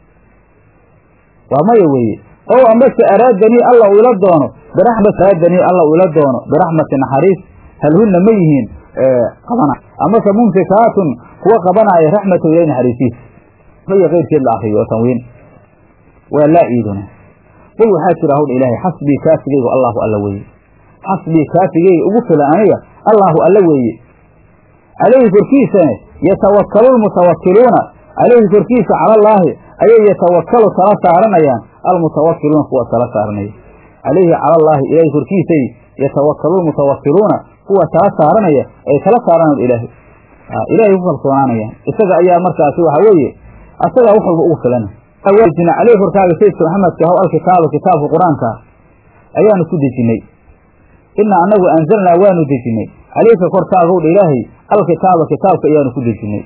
waa maya weeye ow amase araadanii alla uu ila doono biraxmat araadanii alla uu ila doono biraxmati naxariis hal hunna ma yihiin qabana amase mumsikaatun kuwa qabanaayo raxmata ilahi naxariisiisa iyo keyrkeed la akriyo oo tanwiin waa laa iiduna qul waxaa jira hawdha ilaahay xasbii kaafigeygu allaahu alla weeye xasbii kaafigeyga ugu filan aniga allaahu alla weeye calayhi korkiisane yatawakalu lmutawakiluuna calayhi korkiisa calallaahi ayay yatawakalu tala saaranayaan almutawakiluuna kuwa tala saaranaya calayhi calallaahi ilaahay korkiisay yatawakalu lmutawakiluuna kuwa tala saaranaya ay tala saaranayan ilaahay ilaahay ku kalsoonaanayaan isaga ayaa markaasi waxa weeye asagaa wax walba ugu filana awajina caleyh korkaaga sayidka maxamedka haw alkitaaba kitaabka qur-aanka ayaanu ku dejinnay inaa anagu anzalnaa waanu dejinnay caleyka korkaagow dha ilaahay alkitaaba kitaabka ayaanu ku dejinnay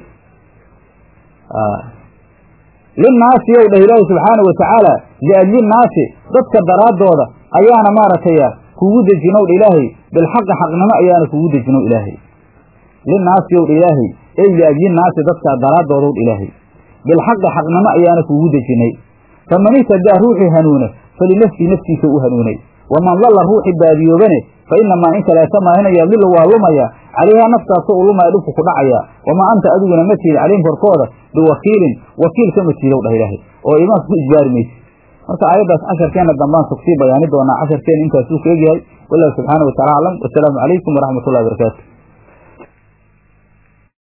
linnaasi yow dhah ilaahi subxaana wa tacaala liajlinnaasi dadka daraaddooda ayaana maaragtay kugu dejinow dha ilaahay bilxaqi xaqnimo ayaana kugu dejinow ilaahay linnaasi yow dha ilaahay ey liajlinnaasi dadka daraaddoodow dha ilaahay bilxaqi xaqnimo ayaana kugu dejinay faman ihtadaa ruuxii hanuuna falinafsii naftiisa u hanuunay waman dalla ruuxii baadiyoobane fa inamaa in kaleeta maahina yadillu waa lumaya calayhaa naftaasa u lumaya dhibku ku dhacaya wamaa anta adiguna ma tiid calayhim korkooda biwakiilin wakiil kama tiidow dhah ilaahay oo imaanka ku ijbaari maysi marka aayaddaas casharkeenna dambaan sugsii bayaani doonaa casharkeena intaasuu ka egyahay wallahu subxaana wa tacala aclam wasalaamu calaykum waraxmat ullahi barakaatu